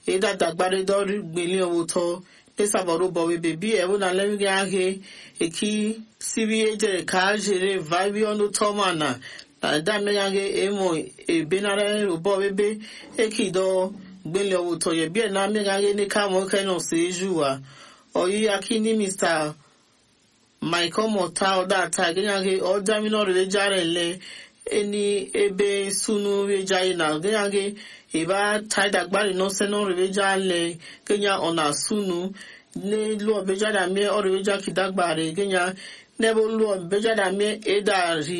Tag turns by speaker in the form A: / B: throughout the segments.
A: ịdadagbari dọrị gbeli ọwụtọ ịsabọrọ ụbọ webe bi ewu na lemgị ahụ eki siri ejere ka a jere vibi ọnụ tọma na na damega ahụ emo ebenara ụbọ webe ekido gbeli ọwụtọ ye bie na mmega ahụ ne ka mọ kẹ nọ sí ejuwa ọyí akíní mr michael mọta ọdá ata gẹ́gẹ́ ahụ ọdámínà rẹ̀ járe lẹ́ eni ebe sunu rejaye na gẹ́gẹ́ ìbá taidagbari nọ́sẹ̀ náà rẹ̀ jálẹ̀ gẹ́gẹ́ ọ̀nà sunu n'elu ọbẹjáda mie ọrẹ̀wẹjá kìdágbàre gẹ́gẹ́ n'ebe olu ọbẹjáda mie ẹ̀dàrí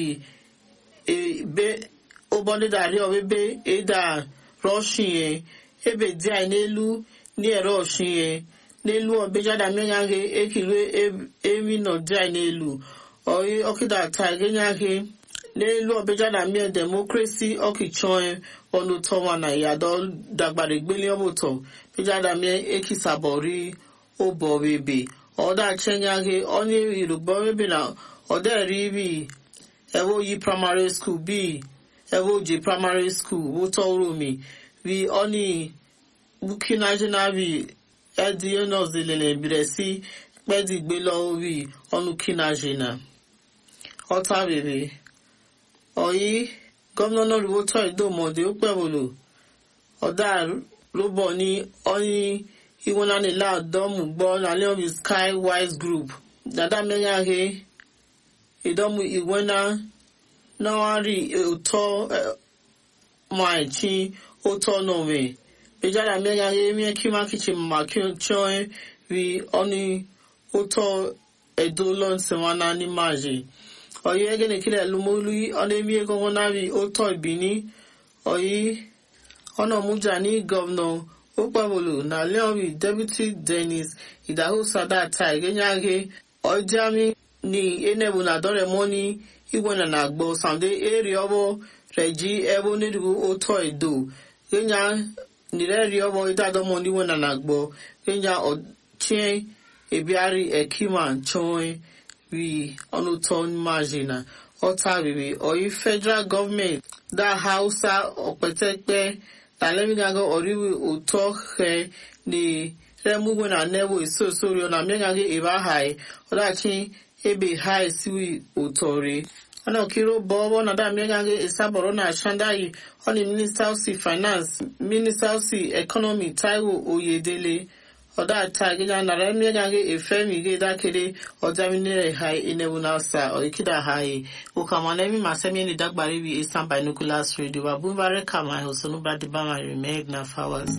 A: ebe ụbọdịdarị ọbebe ịda rọshinye ebe dị anyị n'elu ní ẹ̀rọ ọ̀shinye n'elu ọbẹjáda mie yaghe ekiri emi nọ dị anyị n'elu ọyị ọkịda taa gẹ́gẹ́ yaghe n'elu ọbẹjáda mie demokrasi ọkịchọe ọnụ tọwa na ìyàdọ dàgbàre gbélé ọbụtọ bẹjáda mie ekisabọrí ụbọ bebe ọda chenyaghe onye yoruba bebe na ọda eri bi ewo yi primary school bi ewo ji primary school wụtọ romi bi oni bukinajina bi edi onozilele bire si kpedi gbelo bi ọnụ kinajina ọta bebe ọyí gómìnà náà rí wótọ́ ìdómọdé ó pẹ̀wòlò ọ̀dà rúbọ ní ọyìn iwonanila dọmụ gbọ na leobi sky wise group dada mmeghaghị ịdọmụ iwena nawari ụtọ maichi ụtọ nọwe bejada mmeghaghị emie kima kichin ma chọọ ri ọnụ ụtọ edolo nsewana n'imaji oyi egene kile lumolu ọnụ emi ego nari ụtọ ibini oyi ọnọmụja ní gọvanọ okpebulu na leori deputy dennis idaho sadata igenyaghe ọjami ni enebu na doremoni igwe na na-agbo sande eri ọbọ reji ebe onirigu oto edo genya nireri ọbọ idadomo niwe na na-agbo genya ochie ebiari ekima nchoe ri ọnụtọ majina ọta riri oyi federal government da hausa ọpẹtẹpẹ talemigago oriwi ụtọ he ni remugwe na nebo isosori na mmegage ebe ahai ọdachi ebe hai siwi ụtọri ana okiro bọbọ na da mmegage isabọrọ na shandayi ọni minister si finance minister si economy taiwo oyedele ọdata gịga nara mmegage efemi ge dakere ọdaminere hai inebu na sa ọikida hai ukamana emi masemi ni dagbari bi eastern binoculars radio wabumbare kama hosonuba dibama remeg na flowers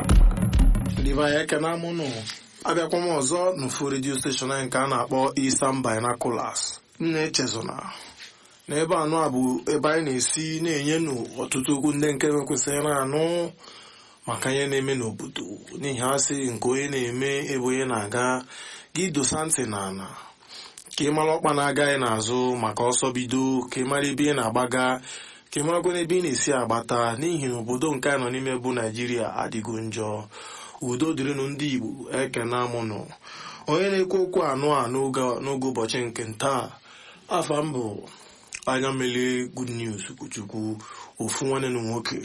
B: diva ya ekene amụnụ abịakwa m ọzọ n'ofu redio steshọn anyị nke a na-akpọ Eastern Binoculars m na-echezona n'ebe anụ a bụ ebe anyị na-esi na-enye nụ ọtụtụ okwu ndị nke mekwesịrị na-anụ maka ihe na-eme n'obodo n'ihi asị nke onye na-eme ebe onye na-aga gị dosa ntị na ala ka ị mara ọkpa na-agaghị n'azụ maka ọsọ bido ka ị mara ebe ị na-agbaga ka ị marakwa n'ebe ị na-esi agbata n'ihi na obodo nke a nọ n'ime bụ naijiria adịgo njọ udo dịrịnụ ndị igbo ekene amụnụ onye na-ekwu okwu anụ a n'oge ụbọchị nke ntaa afa m bụ anya mmeli good news kwuchukwu ofu nwanne na nwoke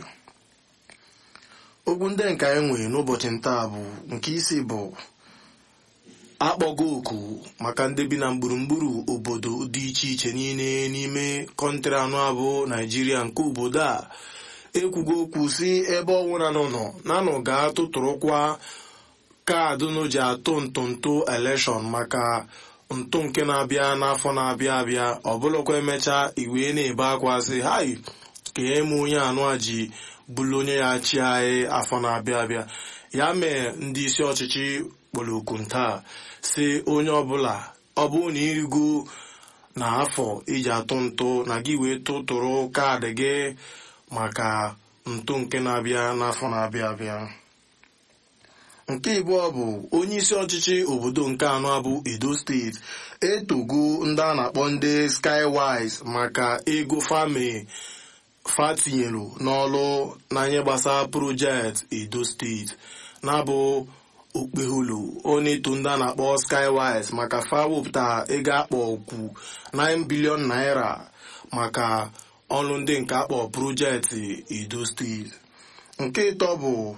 B: okwu ndị nke anyị nwere n'ụbọchị ntaa bụ nke isi bụ akpọgo oku maka ndị bi na gburugburu obodo dị iche iche niile n'ime kọntrị anụ abụ naijiria nke obodo a ekwugo okwu si ebe ọnwụra nọ nọ nanụ ga-atụtụrụkwa kaadị nụ ji atụ ntụntụ elekshọn maka ntụ nke na-abịa n'afọ na-abịa abịa ọbụlụkwa emechaa iwe na-ebe akwa sị hai ka eme onye anụ a ji bụrụ onye ya chi anyị afọ na-abịa abịa ya mee ndị isi ọchịchị kpọrọ oku ntaa si onye ọbụla ọ bụrụ na irigo na afọ iji atụ ntụ na gị wee tụtụrụ kaadị gị maka ntụ nke na-abịa n'afọ na-abịa abịa nke ịbụọ bụ onye isi ọchịchị obodo nke anọ bụ edo steeti etogo ndị a na-akpọ ndị skywise maka ego fami fatinyelu n'ọlụ n'anya gbasara projekti edo steeti na-abụ okpeholo onye eto ndị a na-akpọ skywise maka fa wepụta ego akpọ okwu 9 bilion naira maka ọrụ ndị nke akpọ projekti edo steeti nke ịtọ bụ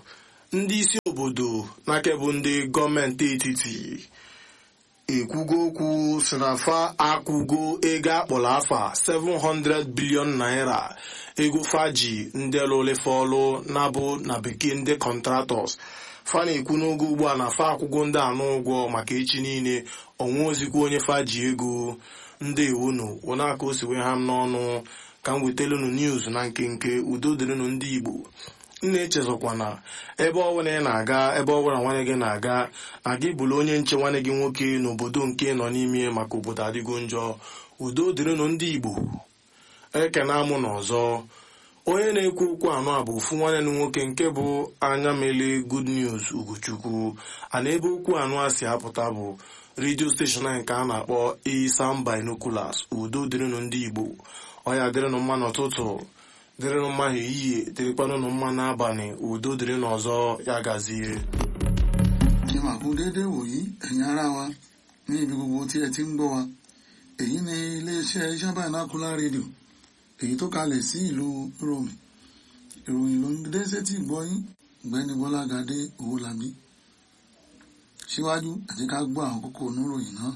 B: ndị isi obodo n'aka bụ ndị gọọmenti etiti ekwugo okwu si na fa akwụgo ego akpọrọ afa 700 bilion naira ego faji ndị lụlefe ọlụ na-abụ na bekee ndị kọntratọs fa na-ekwu n'oge ugbu a na fa akwụgo ndị anụ ụgwọ maka echi niile ọnwa ozikwa onye faji ego ndị ewunu wụnaka o si wee ha m n'ọnụ ka m wetelụnụ news na nkenke udo dịrịnụ ndị igbo nna echezọkwa na ebe ọbụla ị na-aga ebe ọbụla nwanne gị na-aga na gị bụrụ onye nche nwanne gị nwoke n'obodo nke nọ n'ime maka obodo adịgo njọ udo dịrịnụ ndị igbo ekena amụ n'ọzọ onye na-ekwu okwu anọ a bụ ofu nwanne m nwoke nke bụ anya mele good news ugochukwu ana ebe okwu anọ a si apụta bụ redio steshọn nke a na-akpọ isam binoculars udo dịrịnụ ndị igbo ọya dịrịnụ mma n'ụtụtụ dịrịnụ mma ehihie dịrịkwanụnụ mma n'abalị udo dịrị n'ọzọ ya gazie
C: kí wàá kú déédéé wòyí ẹ̀yin ará wa ní ibi gbogbo tí ẹ ti ń gbọ́ wa èyí ni iléeṣẹ́ iṣẹ́ binocular radio èyí tó kalẹ̀ sí ìlú Rome ìròyìn ló ń dé sétí ìgbọ́yín ọ̀gbẹ́ni Bọ́lágadé Owólabí síwájú ẹ jẹ́ ká gbọ́ àwọn kókó oníròyìn náà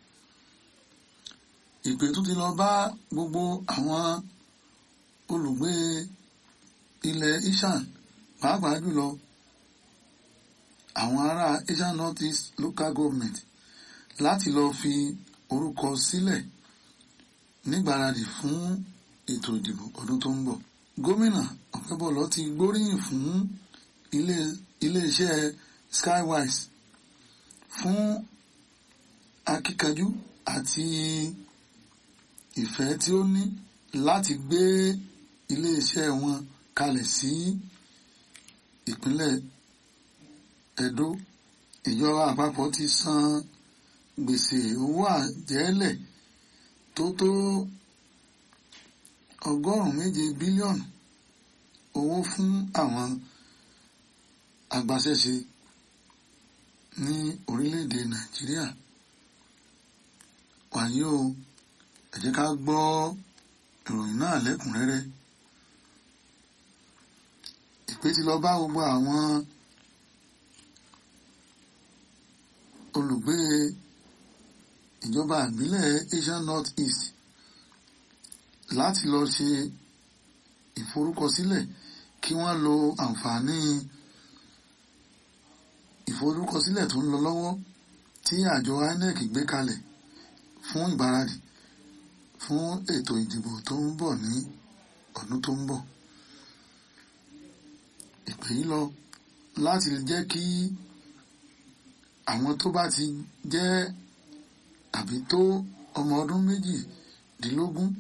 C: ìpè tún ti lọ bá gbogbo àwọn olùgbé ilẹ̀ Ishan pàápàá jùlọ àwọn ará Asian North East Local Government láti lọ fi orúkọ sílẹ̀ nígbáradì fún ètò ìdìbò ọdún tó ń bọ̀. Gómìnà Ọ̀pẹ́bọ̀lọ́ ti gbóríyìn fún ilé iléeṣẹ́ Skywise fún akíkanjú àti ìfẹ́ tí ó ní láti gbé iléeṣẹ́ wọn kalẹ̀ sí ìpínlẹ̀ Ẹdó ìjọba àpapọ̀ ti san gbèsè owó àjẹ́lẹ̀ tó tó ọgọ́rùn-ún méje bílíọ̀nù owó fún àwọn agbaṣẹ́ṣe ní orílẹ̀-èdè Nàìjíríà wàyí o ẹ jẹ́ ká gbọ́ ìròyìn náà lẹ́kùnrẹ́rẹ́ ìpè ti lọ bá gbogbo àwọn olùgbé ìjọba ìbílẹ̀ Asian North East láti lọ ṣe ìforúkọsílẹ̀ kí wọ́n lo àǹfààní ìforúkọsílẹ̀ tó ń lọ lọ́wọ́ tí àjọ INEC gbé kalẹ̀ fún ìgbáradì fún ètò ìdìbò tó ń bọ̀ ní ọdún tó ń bọ̀. ìpè yìí lọ láti jẹ́ kí àwọn tó bá ti jẹ́ àbí tó ọmọ ọdún méjìdínlógún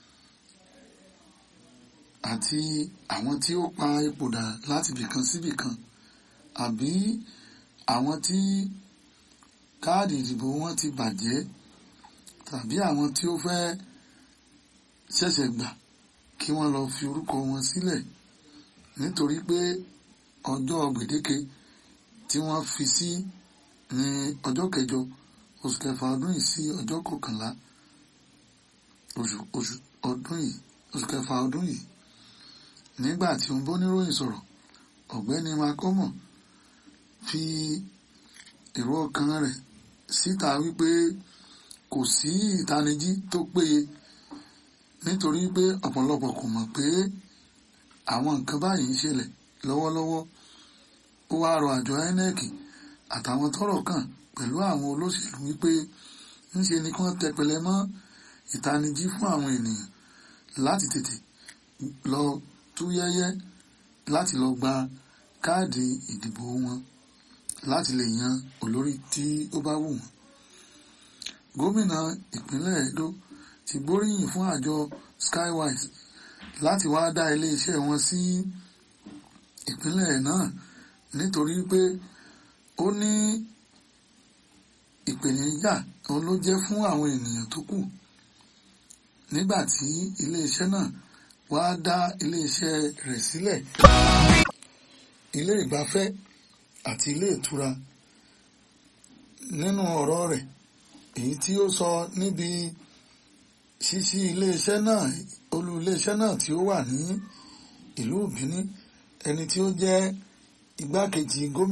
C: àti àwọn tí ó pa ipò dà láti bìkan síbìkan àbí àwọn tí káàdì ìdìbò wọn ti bàjẹ́ tàbí àwọn tí ó fẹ́ ṣẹ̀ṣẹ̀ gbà kí wọ́n lọ fi orúkọ wọn sílẹ̀ nítorí pé ọjọ́ gbèdéke tí wọ́n fi sí ní ọjọ́ kẹjọ oṣù kẹfà ọdún yìí sí ọjọ́ kọkànlá oṣù oṣù ọdún yìí oṣù kẹfà ọdún yìí nígbà tí ó ń bóníròyìn sọ̀rọ̀ ọ̀gbẹ́ni makomo fi èrò ọkàn rẹ̀ síta wípé kò sí ìtanijí tó péye nítorí pé ọ̀pọ̀lọpọ̀ kò mọ̀ pé àwọn nǹkan báyìí ń ṣẹlẹ̀ lọ́wọ́lọ́wọ́ ó wá rọ àjọ INEC àtàwọn tọ́rọ̀ kàn pẹ̀lú àwọn olóṣèlú wípé ńṣe ni kí wọ́n tẹpẹlẹ mọ́ ìtanijí fún àwọn ènìyàn láti tètè lọ tú yẹ́yẹ́ láti lọ gba káàdì ìdìbò wọn láti lè yan olórí tí ó bá wù wọ́n. gómìnà ìpínlẹ̀ Edo ti gbóríyìn fún àjọ Skywise láti wá dá iléeṣẹ́ wọn sí ìpínlẹ̀ náà nítorí pé ó ní ìpèníjà òun ló jẹ́ fún àwọn ènìyàn tó kù nígbà tí iléeṣẹ́ náà wá dá iléeṣẹ́ rẹ̀ sílẹ̀ ilé ìgbafẹ́ àti ilé ìtura nínú ọ̀rọ̀ rẹ̀ èyí tí ó sọ níbi ṣíṣí iléeṣẹ́ náà olú iléeṣẹ́ náà tí ó wà ní ìlú Bìní ẹni tí ó jẹ́ igbákejì gómìnà